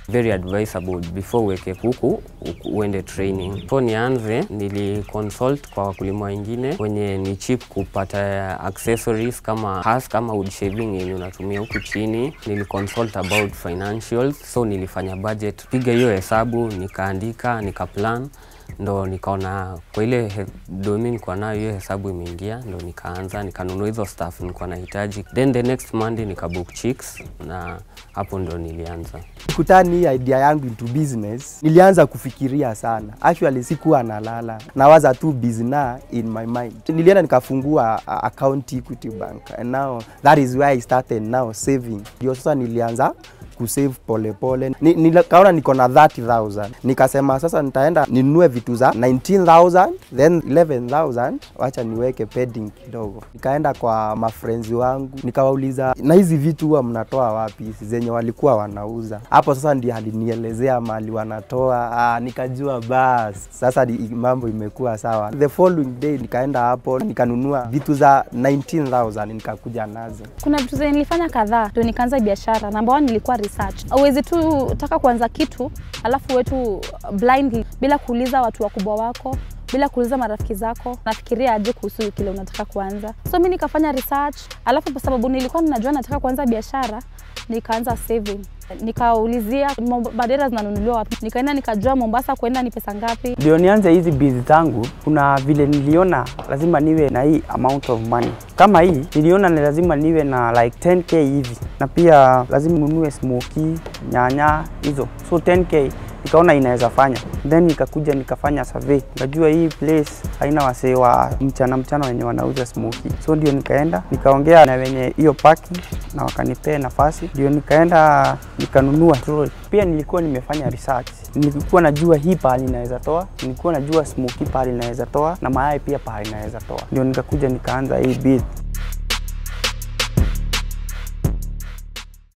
very advisable before uweke kuku u- uende training. So nianze, niliconsult kwa wakulima wengine wenye ni cheap kupata accessories kama has kama wood shaving yenye unatumia huku chini. Niliconsult about financials, so nilifanya budget, piga hiyo hesabu, nikaandika, nikaplan ndo nikaona kwa ile he- domi nilikuwa nayo hiyo hesabu imeingia, ndo nikaanza nikanunua hizo stuff nilikuwa nahitaji, then the next Monday nikabook chicks na hapo ndo nilianza. kutani hii idea yangu into business, nilianza kufikiria sana. Actually sikuwa nalala, nawaza tu business in my mind. Nilienda nikafungua uh, account Equity Bank and now that is where I started now saving. Ndio sasa nilianza kusave polepole. Ni, nikaona niko na 30000 nikasema sasa nitaenda ninunue vitu za 19000 then 11000 wacha niweke pending kidogo. Nikaenda kwa mafrenzi wangu nikawauliza, na hizi vitu huwa mnatoa wapi hizi zenye walikuwa wanauza? Hapo sasa ndiye alinielezea mali wanatoa. Ah, nikajua bas sasa ni, mambo imekuwa sawa. The following day nikaenda hapo nikanunua vitu za 19000 nikakuja nazo. Kuna vitu zenye nilifanya kadhaa ndio nikaanza biashara. Namba one nilikuwa research. Hauwezi tu taka kuanza kitu alafu wetu blindly bila kuuliza watu wakubwa wako bila kuuliza marafiki zako, nafikiria aje kuhusu kile unataka kuanza. So mi nikafanya research, alafu kwa sababu nilikuwa ninajua nataka kuanza biashara, nikaanza saving nikaulizia Momb- madera zinanunuliwa wapi, nikaenda nikajua Mombasa kwenda ni pesa ngapi, Ndio nianze hizi bizi zangu, kuna vile niliona lazima niwe na hii amount of money. Kama hii niliona ni lazima niwe na like 10k hivi, na pia lazima ninunue smoky, nyanya hizo, so 10k nikaona inaweza fanya, then nikakuja nikafanya survey, nikajua hii place haina wasee wa mchana mchana wenye wanauza smoky, so ndio nikaenda nikaongea na wenye hiyo parking na wakanipea nafasi, ndio nikaenda nikanunua trolley. Pia nilikuwa nimefanya research, nilikuwa najua hii pahali inaweza toa, nilikuwa najua smoky pahali inaweza toa na mayai pia pahali inaweza toa, ndio nikakuja nikaanza hii bid